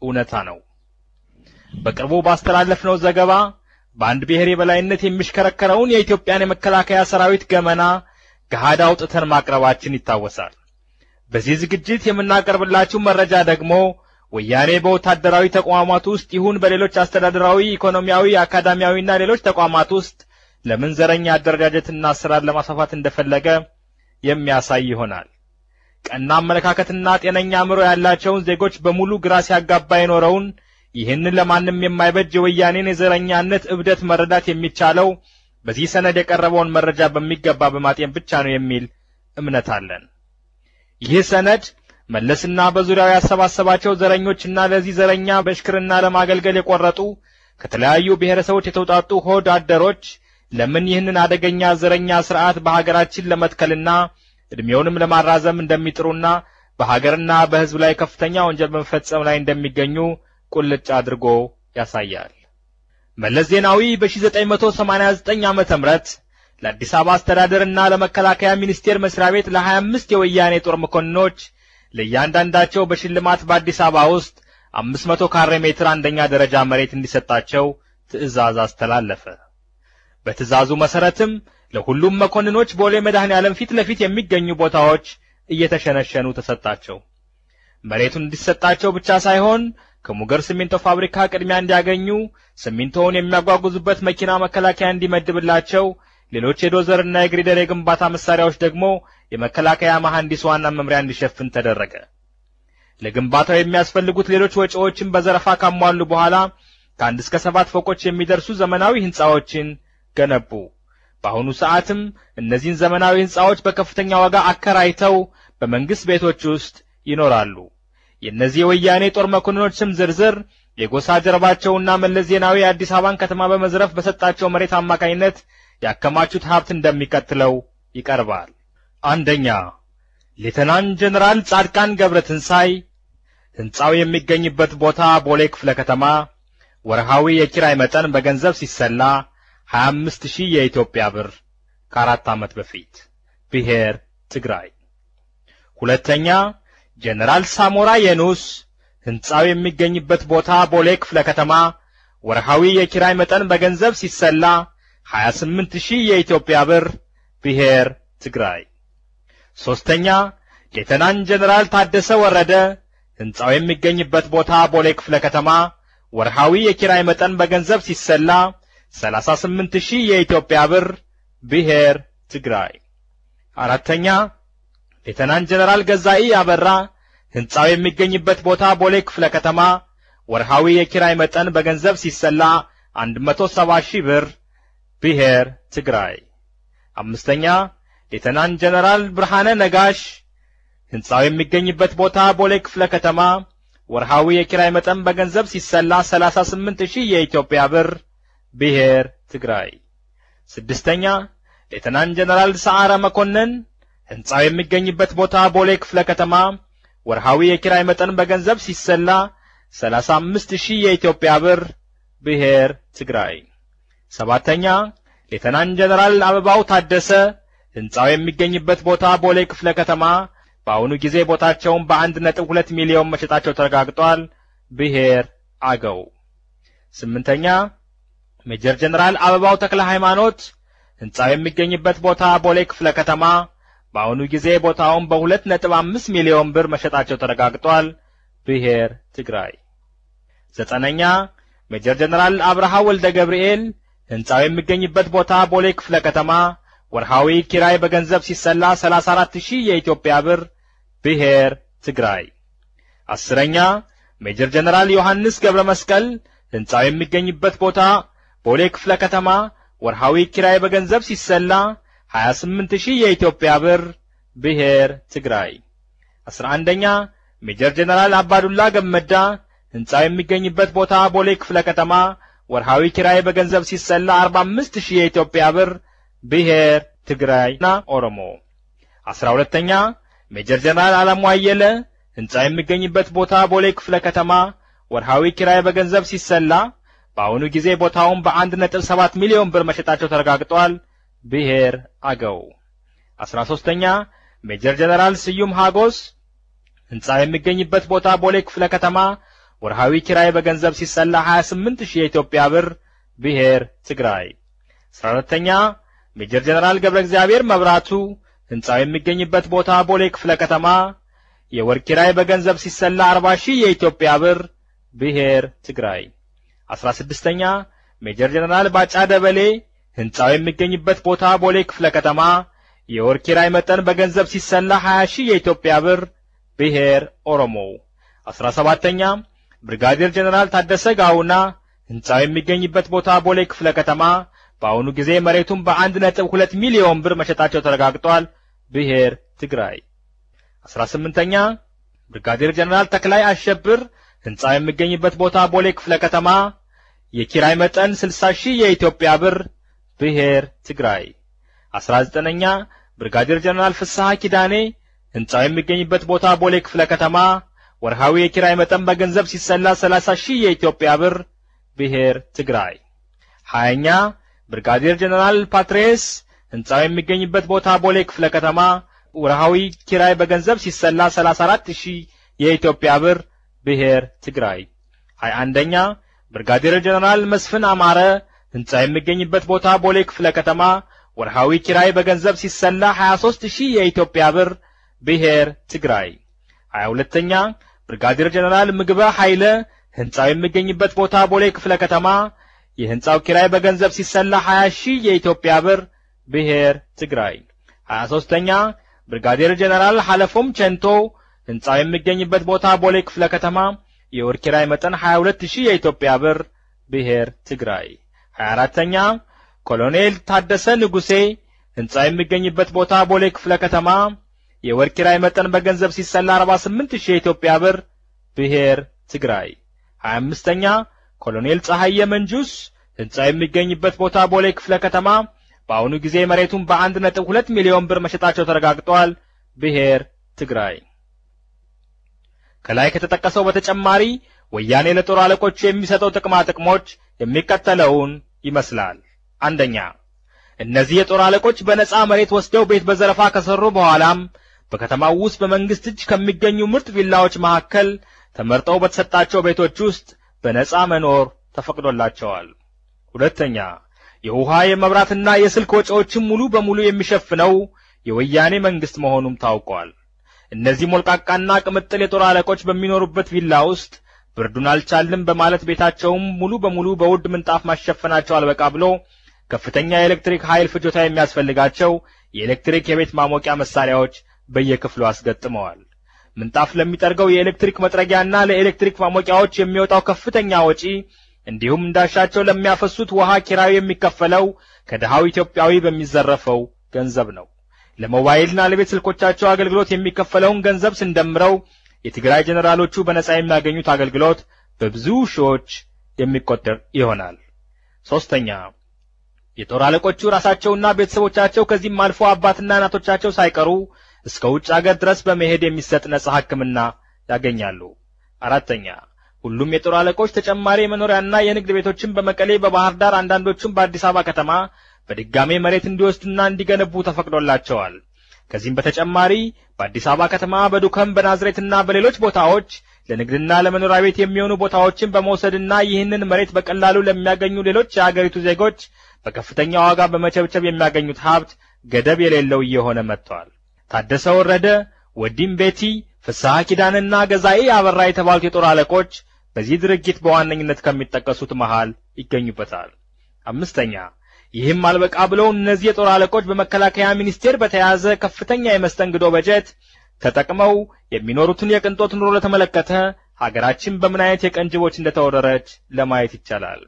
እውነታ ነው። በቅርቡ ባስተላለፍነው ዘገባ በአንድ ብሔር የበላይነት የሚሽከረከረውን የኢትዮጵያን የመከላከያ ሰራዊት ገመና ገሃድ አውጥተን ማቅረባችን ይታወሳል። በዚህ ዝግጅት የምናቀርብላችሁ መረጃ ደግሞ ወያኔ በወታደራዊ ተቋማት ውስጥ ይሁን በሌሎች አስተዳደራዊ፣ ኢኮኖሚያዊ፣ አካዳሚያዊና ሌሎች ተቋማት ውስጥ ለምን ዘረኛ አደረጃጀትና አሰራር ለማስፋፋት እንደፈለገ የሚያሳይ ይሆናል። ቀና አመለካከትና ጤነኛ አእምሮ ያላቸውን ዜጎች በሙሉ ግራ ሲያጋባ የኖረውን ይህንን ለማንም የማይበጅ የወያኔን የዘረኛነት እብደት መረዳት የሚቻለው በዚህ ሰነድ የቀረበውን መረጃ በሚገባ በማጤን ብቻ ነው የሚል እምነት አለን። ይህ ሰነድ መለስና በዙሪያው ያሰባሰባቸው ዘረኞችና ለዚህ ዘረኛ በሽክርና ለማገልገል የቆረጡ ከተለያዩ ብሔረሰቦች የተውጣጡ ሆድ አደሮች ለምን ይህንን አደገኛ ዘረኛ ስርዓት በሀገራችን ለመትከልና ዕድሜውንም ለማራዘም እንደሚጥሩና በሀገርና በሕዝብ ላይ ከፍተኛ ወንጀል በመፈጸም ላይ እንደሚገኙ ቁልጭ አድርጎ ያሳያል። መለስ ዜናዊ በ1989 ዓመተ ምህረት ለአዲስ አበባ አስተዳደርና ለመከላከያ ሚኒስቴር መስሪያ ቤት ለ25 የወያኔ ጦር መኮንኖች ለእያንዳንዳቸው በሽልማት በአዲስ አበባ ውስጥ 500 ካሬ ሜትር አንደኛ ደረጃ መሬት እንዲሰጣቸው ትዕዛዝ አስተላለፈ። በትዕዛዙ መሰረትም ለሁሉም መኮንኖች ቦሌ መድኃኔ ዓለም ፊት ለፊት የሚገኙ ቦታዎች እየተሸነሸኑ ተሰጣቸው። መሬቱን እንዲሰጣቸው ብቻ ሳይሆን ከሙገር ሲሚንቶ ፋብሪካ ቅድሚያ እንዲያገኙ ሲሚንቶውን የሚያጓጉዙበት መኪና መከላከያ እንዲመድብላቸው፣ ሌሎች የዶዘርና የግሪደር የግንባታ መሳሪያዎች ደግሞ የመከላከያ መሐንዲስ ዋና መምሪያ እንዲሸፍን ተደረገ። ለግንባታው የሚያስፈልጉት ሌሎች ወጪዎችን በዘረፋ ካሟሉ በኋላ ከአንድ እስከ ሰባት ፎቆች የሚደርሱ ዘመናዊ ህንጻዎችን ገነቡ። በአሁኑ ሰዓትም እነዚህን ዘመናዊ ህንጻዎች በከፍተኛ ዋጋ አከራይተው በመንግስት ቤቶች ውስጥ ይኖራሉ። የእነዚህ የወያኔ ጦር መኮንኖች ስም ዝርዝር የጎሳ ጀርባቸውና መለስ ዜናዊ የአዲስ አበባን ከተማ በመዝረፍ በሰጣቸው መሬት አማካኝነት ያከማቹት ሀብት እንደሚቀጥለው ይቀርባል። አንደኛ ሌተናንት ጀነራል ጻድቃን ገብረ ትንሳይ ህንጻው የሚገኝበት ቦታ ቦሌ ክፍለ ከተማ ወርሃዊ የኪራይ መጠን በገንዘብ ሲሰላ 25 ሺህ የኢትዮጵያ ብር ከአራት ዓመት በፊት ብሔር ትግራይ። ሁለተኛ ጀነራል ሳሞራ የኑስ ህንጻው የሚገኝበት ቦታ ቦሌ ክፍለ ከተማ ወርሃዊ የኪራይ መጠን በገንዘብ ሲሰላ 28 ሺህ የኢትዮጵያ ብር ብሔር ትግራይ። ሦስተኛ ሌተናንት ጀነራል ታደሰ ወረደ ህንጻው የሚገኝበት ቦታ ቦሌ ክፍለ ከተማ ወርሃዊ የኪራይ መጠን በገንዘብ ሲሰላ 38 ሺህ የኢትዮጵያ ብር ብሔር ትግራይ። አራተኛ ሌተናንት ጀነራል ገዛኢ አበራ ህንጻው የሚገኝበት ቦታ ቦሌ ክፍለ ከተማ ወርሃዊ የኪራይ መጠን በገንዘብ ሲሰላ 170 ሺህ ብር ብሔር ትግራይ። አምስተኛ ሌተናንት ጀነራል ብርሃነ ነጋሽ ህንጻው የሚገኝበት ቦታ ቦሌ ክፍለ ከተማ ወርሃዊ የኪራይ መጠን በገንዘብ ሲሰላ 38 ሺህ የኢትዮጵያ ብር ብሔር ትግራይ። ስድስተኛ ሌተናንት ጀነራል ሰዓረ መኮንን ህንጻው የሚገኝበት ቦታ ቦሌ ክፍለ ከተማ ወርሃዊ የኪራይ መጠን በገንዘብ ሲሰላ 35 ሺህ የኢትዮጵያ ብር ብሔር ትግራይ። ሰባተኛ ሌተናንት ጀነራል አበባው ታደሰ ህንጻው የሚገኝበት ቦታ ቦሌ ክፍለ ከተማ በአሁኑ ጊዜ ቦታቸውን በአንድ ነጥብ ሁለት ሚሊዮን መሸጣቸው ተረጋግጧል። ብሔር አገው። ስምንተኛ ሜጀር ጀነራል አበባው ተክለ ሃይማኖት ህንጻው የሚገኝበት ቦታ ቦሌ ክፍለ ከተማ በአሁኑ ጊዜ ቦታውን በሁለት ነጥብ አምስት ሚሊዮን ብር መሸጣቸው ተረጋግጧል። ብሔር ትግራይ። ዘጠነኛ ሜጀር ጀነራል አብርሃ ወልደ ገብርኤል ህንጻው የሚገኝበት ቦታ ቦሌ ክፍለ ከተማ ወርሃዊ ኪራይ በገንዘብ ሲሰላ 34 ሺህ የኢትዮጵያ ብር ብሔር ትግራይ። አስረኛ ሜጀር ጀነራል ዮሐንስ ገብረ መስቀል ህንጻው የሚገኝበት ቦታ ቦሌ ክፍለ ከተማ ወርሃዊ ኪራይ በገንዘብ ሲሰላ 28 ሺህ የኢትዮጵያ ብር ብሔር ትግራይ። 11ኛ ሜጀር ጀነራል አባዱላ ገመዳ ህንጻው የሚገኝበት ቦታ ቦሌ ክፍለ ከተማ ወርሃዊ ኪራይ በገንዘብ ሲሰላ 45 ሺህ የኢትዮጵያ ብር ብሔር ትግራይና ኦሮሞ። 12ኛ ሜጀር ጀነራል አለሙ አየለ ህንጻው የሚገኝበት ቦታ ቦሌ ክፍለ ከተማ ወርሃዊ ኪራይ በገንዘብ ሲሰላ በአሁኑ ጊዜ ቦታውን በአንድ ነጥብ ሰባት ሚሊዮን ብር መሸጣቸው ተረጋግጧል። ብሔር አገው። 13ኛ ሜጀር ጀነራል ስዩም ሃጎስ ህንጻው የሚገኝበት ቦታ ቦሌ ክፍለ ከተማ ወርሃዊ ኪራይ በገንዘብ ሲሰላ 28 ሺህ የኢትዮጵያ ብር ብሔር ትግራይ። 14ተኛ ሜጀር ጀነራል ገብረ እግዚአብሔር መብራቱ ሕንጻው የሚገኝበት ቦታ ቦሌ ክፍለ ከተማ የወር ኪራይ በገንዘብ ሲሰላ 40 ሺህ የኢትዮጵያ ብር ብሔር ትግራይ። 16ኛ ሜጀር ጀነራል ባጫ ደበሌ ሕንጻው የሚገኝበት ቦታ ቦሌ ክፍለ ከተማ የወር ኪራይ መጠን በገንዘብ ሲሰላ 20 ሺህ የኢትዮጵያ ብር ብሔር ኦሮሞ። 17ኛ ብርጋዴር ጀነራል ታደሰ ጋውና ሕንጻው የሚገኝበት ቦታ ቦሌ ክፍለ ከተማ በአሁኑ ጊዜ መሬቱን በአንድ ነጥብ ሁለት ሚሊዮን ብር መሸጣቸው ተረጋግጧል። ብሔር ትግራይ። 18ኛ ብርጋዴር ጀነራል ተክላይ አሸብር ሕንጻው የሚገኝበት ቦታ ቦሌ ክፍለ ከተማ የኪራይ መጠን 60 ሺህ የኢትዮጵያ ብር ብሔር ትግራይ። 19ኛ ብርጋዴር ጀነራል ፍስሐ ኪዳኔ ሕንጻው የሚገኝበት ቦታ ቦሌ ክፍለ ከተማ ወርሃዊ የኪራይ መጠን በገንዘብ ሲሰላ 30 ሺህ የኢትዮጵያ ብር ብሔር ትግራይ። 20ኛ ብርጋዴር ጀነራል ፓትሬስ ሕንጻው የሚገኝበት ቦታ ቦሌ ክፍለ ከተማ ወርሃዊ ኪራይ በገንዘብ ሲሰላ 34 ሺህ የኢትዮጵያ ብር ብሔር ትግራይ። 21ኛ ብርጋዴር ጀነራል መስፍን አማረ ሕንጻ የሚገኝበት ቦታ ቦሌ ክፍለ ከተማ ወርሃዊ ኪራይ በገንዘብ ሲሰላ 23 ሺህ የኢትዮጵያ ብር ብሔር ትግራይ። 22ኛ ብርጋዴር ጀነራል ምግበ ኃይለ ሕንጻው የሚገኝበት ቦታ ቦሌ ክፍለ ከተማ የሕንጻው ኪራይ በገንዘብ ሲሰላ 20 ሺህ የኢትዮጵያ ብር ብሔር ትግራይ። 23ኛ ብርጋዴር ጀነራል ሐለፎም ቸንቶ ሕንጻው የሚገኝበት ቦታ ቦሌ ክፍለ ከተማ የወር ኪራይ መጠን 22 ሺህ የኢትዮጵያ ብር ብሔር ትግራይ። 24ኛ ኮሎኔል ታደሰ ንጉሴ ሕንጻው የሚገኝበት ቦታ ቦሌ ክፍለ ከተማ የወር ኪራይ መጠን በገንዘብ ሲሰላ 48 ሺህ የኢትዮጵያ ብር ብሔር ትግራይ። 25ኛ ኮሎኔል ፀሐየ መንጁስ ሕንጻው የሚገኝበት ቦታ ቦሌ ክፍለ ከተማ በአሁኑ ጊዜ መሬቱን በአንድ ነጥብ ሁለት ሚሊዮን ብር መሸጣቸው ተረጋግጧል። ብሔር ትግራይ። ከላይ ከተጠቀሰው በተጨማሪ ወያኔ ለጦር አለቆቹ የሚሰጠው ጥቅማ ጥቅሞች የሚከተለውን ይመስላል። አንደኛ እነዚህ የጦር አለቆች በነጻ መሬት ወስደው ቤት በዘረፋ ከሰሩ በኋላም በከተማው ውስጥ በመንግስት እጅ ከሚገኙ ምርጥ ቪላዎች መካከል ተመርጠው በተሰጣቸው ቤቶች ውስጥ በነጻ መኖር ተፈቅዶላቸዋል። ሁለተኛ የውሃ የመብራትና የስልክ ወጪዎችን ሙሉ በሙሉ የሚሸፍነው የወያኔ መንግስት መሆኑም ታውቋል። እነዚህ ሞልቃቃና ቅምጥል የጦር አለቆች በሚኖሩበት ቪላ ውስጥ ብርዱን አልቻልም በማለት ቤታቸውም ሙሉ በሙሉ በውድ ምንጣፍ ማሸፈናቸው አልበቃ ብሎ ከፍተኛ የኤሌክትሪክ ኃይል ፍጆታ የሚያስፈልጋቸው የኤሌክትሪክ የቤት ማሞቂያ መሳሪያዎች በየክፍሉ አስገጥመዋል። ምንጣፍ ለሚጠርገው የኤሌክትሪክ መጥረጊያና ለኤሌክትሪክ ማሞቂያዎች የሚወጣው ከፍተኛ ወጪ እንዲሁም እንዳሻቸው ለሚያፈሱት ውሃ ኪራዩ የሚከፈለው ከድሃው ኢትዮጵያዊ በሚዘረፈው ገንዘብ ነው። ለሞባይልና ለቤት ስልኮቻቸው አገልግሎት የሚከፈለውን ገንዘብ ስንደምረው የትግራይ ጀኔራሎቹ በነጻ የሚያገኙት አገልግሎት በብዙ ሺዎች የሚቆጠር ይሆናል። ሶስተኛ የጦር አለቆቹ ራሳቸውና ቤተሰቦቻቸው ከዚህም አልፎ አባትና እናቶቻቸው ሳይቀሩ እስከ ውጭ አገር ድረስ በመሄድ የሚሰጥ ነጻ ሕክምና ያገኛሉ። አራተኛ ሁሉም የጦር አለቆች ተጨማሪ የመኖሪያና የንግድ ቤቶችን በመቀሌ፣ በባህር ዳር፣ አንዳንዶቹም በአዲስ አበባ ከተማ በድጋሜ መሬት እንዲወስዱና እንዲገነቡ ተፈቅዶላቸዋል። ከዚህም በተጨማሪ በአዲስ አበባ ከተማ በዱከም በናዝሬትና በሌሎች ቦታዎች ለንግድና ለመኖሪያ ቤት የሚሆኑ ቦታዎችን በመውሰድና ይህንን መሬት በቀላሉ ለሚያገኙ ሌሎች የአገሪቱ ዜጎች በከፍተኛ ዋጋ በመቸብቸብ የሚያገኙት ሀብት ገደብ የሌለው እየሆነ መጥቷል። ታደሰ ወረደ፣ ወዲም ቤቲ፣ ፍስሐ ኪዳንና ገዛኤ አበራ የተባሉት የጦር አለቆች በዚህ ድርጊት በዋነኝነት ከሚጠቀሱት መሃል ይገኙበታል። አምስተኛ ይህም አልበቃ ብለው እነዚህ የጦር አለቆች በመከላከያ ሚኒስቴር በተያዘ ከፍተኛ የመስተንግዶ በጀት ተጠቅመው የሚኖሩትን የቅንጦት ኑሮ ለተመለከተ ሀገራችን በምን አይነት የቀን ጅቦች እንደተወረረች ለማየት ይቻላል።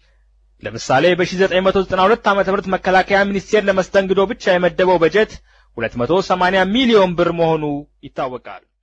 ለምሳሌ በ1992 ዓ.ም መከላከያ ሚኒስቴር ለመስተንግዶ ብቻ የመደበው በጀት 280 ሚሊዮን ብር መሆኑ ይታወቃል።